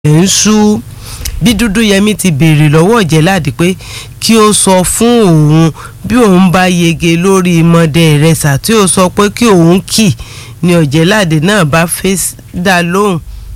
ń sú bí Dúdúyẹmí ti béèrè lọ́wọ́ Ọ̀jẹ̀ládé pé kí ó sọ fún òun bí òun bá yege lórí mọdẹ ìrẹsà tí ó sọ pé kí òun kì ní Ọ̀jẹ̀ládé náà bá fèsì dá lóhùn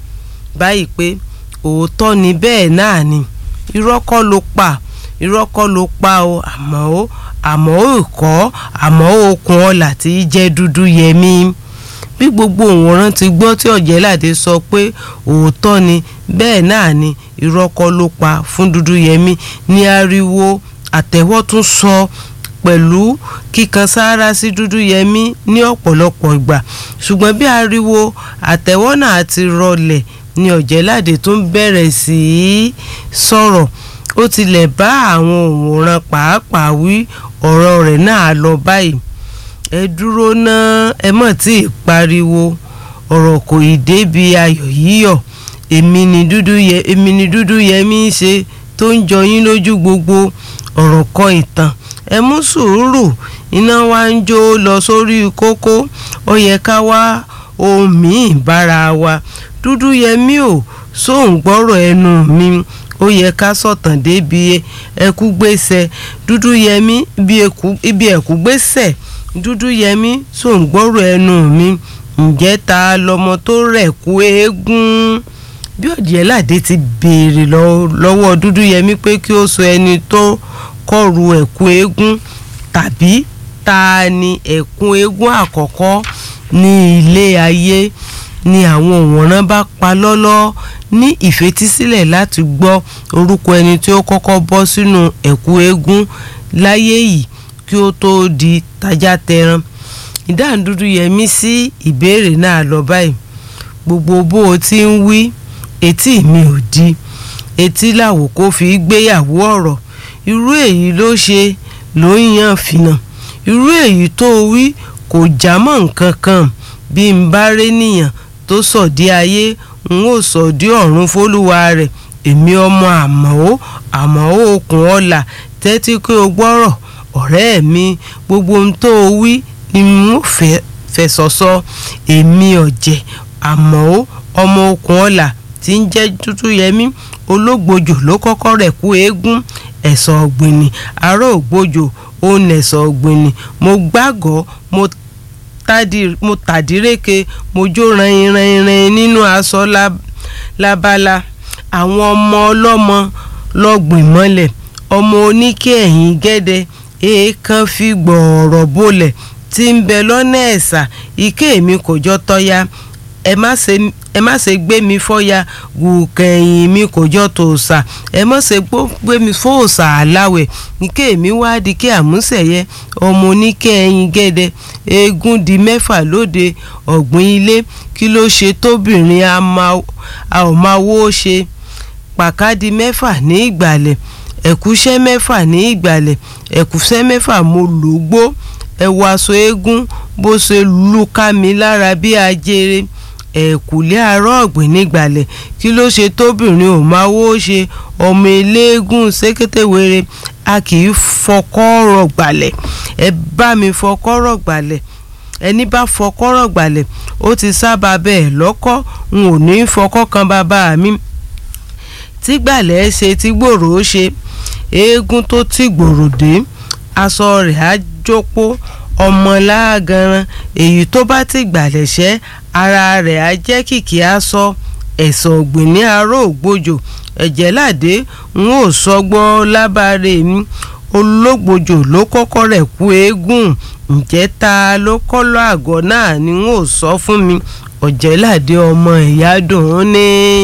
báyìí pé òótọ́ ni bẹ́ẹ̀ náà ni irọ́ kọ́ ló pa irọ́ kọ́ ló pa o àmọ́ ó àmọ́ ó kọ́ àmọ́ okùn ọ̀là tí í jẹ́ Dúdúyẹmí bí gbogbo òǹwòran ti gbọ́ tí Ọ̀jẹ̀ládé sọ pé òótọ́ ni bẹ́ẹ̀ náà ni irọ́ kọ́ ló pa fún Dúdúyẹmí ní ariwo àtẹ́wọ́ tún sọ pẹ̀lú kíkan sáárá sí Dúdúyẹmí ní ọ̀pọ̀lọpọ̀ ìgbà ṣùgbọ́n bí ariwo àtẹ́wọ́ náà ti rọlẹ̀ ni Ọ̀jẹ̀ládé tún bẹ̀rẹ̀ sí í sọ̀rọ̀ ó tilẹ̀ bá àwọn òǹwòran pàápàá wí ọ̀rọ̀ rẹ̀ náà lọ báyìí ẹ dúró ná ẹ mọ̀ tí ì pariwo ọ̀rọ̀ kò ì débi ayọ̀ yíyọ̀ èmi ni Dúdúyẹ èmi ni Dúdúyẹmí ń ṣe tó ń jọ yín lójú gbogbo ọ̀rọ̀ kọ ìtàn ẹ mú sùúrù iná wa ń jó lọ sórí kókó ó yẹ ká wá ohun míì bára wa Dúdúyẹmí ò sóun gbọ́rọ̀ ẹnu mi ó yẹ ká sọ̀tàn débi ẹkú gbèsè Dúdúyẹmí ibi ẹkú gbèsè Dúdúyẹmí sóun gbọ́rọ̀ ẹnu mi ǹjẹ́ ta lọmọ tó rẹ̀ kú eégún bí Ọ̀jẹ̀ládé ti béèrè lọ́wọ́ Dúdúyẹmí pé kí ó sọ ẹni tó kọ̀rù ẹ̀kú eégún tàbí ta ni ẹ̀kún eégún àkọ́kọ́ ní ilé ayé ni àwọn òǹwòran bá pa lọ́lọ́ ní ìfetísílẹ̀ láti gbọ́ orúkọ ẹni tí ó kọ́kọ́ bọ́ sínú ẹ̀kú eégún láyé yìí kí ó tó di tajá tẹran ìdáhùn Dúdúyẹmí sí ìbéèrè náà lọ báyìí gbogbo bó o ti ń wí etí mi ò di etí làwò kó fi gbéyàwó ọ̀rọ̀ irú èyí ló ṣe ló ń yan fìnà irú èyí tó wí kò já mọ́ nǹkan kan bí n bá rí nìyàn tó sọ̀dí ayé n ó sọ̀dí ọ̀run fólúwa rẹ̀ èmi ọmọ àmọ́ àmọ́ okùn ọ̀la tẹ́tí kí o gbọ́rọ̀ ọ̀rẹ́ mi gbogbo ohun tó o wí ni mo fẹ́ sọ́sọ́ èmi ọ̀jẹ̀ àmọ́ ọmọ okùn ọ̀la tí ń jẹ́ Dúdúyẹmí ológbòjò ló kọ́kọ́ rẹ̀ kú eégún ẹ̀sọ̀ ọ̀gbìnì ará ògbójò òun ẹ̀sọ̀ ọ̀gbìnì mo gbàgọ́ mo mo tàdíreke mo jó ranranran nínú aṣọ lábala àwọn ọmọ ọlọ́mọ lọ́gbìn mọ́lẹ̀ ọmọ oníkè ẹ̀yìn gẹ́dẹ́ èèkàn fi gbọ̀ọ̀rọ̀ bolẹ̀ tí ń bẹ lọ́nà ẹ̀sà ike mi kò jọ tọ́ya ẹ má ṣe gbé mi fọ́ya gùkẹ̀yìn mi kò jọ tòòṣà ẹ má ṣe gbé mi fòòṣà aláwẹ̀ ike mi wá di kí àmúṣẹ̀yẹ ọmọ oníkẹ́ ẹyin gẹ́dẹ́ eégún di mẹ́fà lóde ọ̀gbìn ilé kí ló ṣe tóbìnrin a ò máa wó ṣe pàkádì mẹ́fà ní ìgbàlẹ̀ ẹ̀kúṣẹ́ mẹ́fà ní ìgbàlẹ̀ ẹ̀kúṣẹ́ mẹ́fà mo lògbó ẹ̀wù aṣọ eégún bó ṣe lù ká mi lára bí ajere ẹ̀kúlé àárọ̀ ọ̀gbìn nígbàlẹ̀ kí ló ṣe tóbìnrin ò máa wó ṣe ọmọ eléégún ṣékétéwéré a kì í fọkọ́rọ̀ gbàlẹ̀ ẹ bá mi fọkọ́rọ̀ gbàlẹ̀ ẹni bá fọkọ́rọ̀ gbàlẹ̀ ó ti sábà bẹ́ẹ̀ lọ́kọ́ n ò ní fọkọ́ kan bàbá mi tí gbàlẹ̀ ṣe tí gbòòrò ó ṣe eégún tó tí gbòòrò dé aṣọ rẹ̀ á jópó ọmọ láàgànran èyí tó bá ti gbàlẹ̀ ṣẹ́ ara rẹ̀ á jẹ́ kìkì aṣọ ẹ̀sọ̀ ọ̀gbìn ní aró ògbójò Ọ̀jẹ̀ládé n ó sọgbọ́n lábàárẹ̀ mi ológbòjò ló kọ́kọ́ rẹ̀ kú eégún ǹjẹ́ ta ló kọ́ lọ àgọ́ náà ni n ó sọ fún mi Ọ̀jẹ̀ládé ọmọ ìyá dùn ún ní.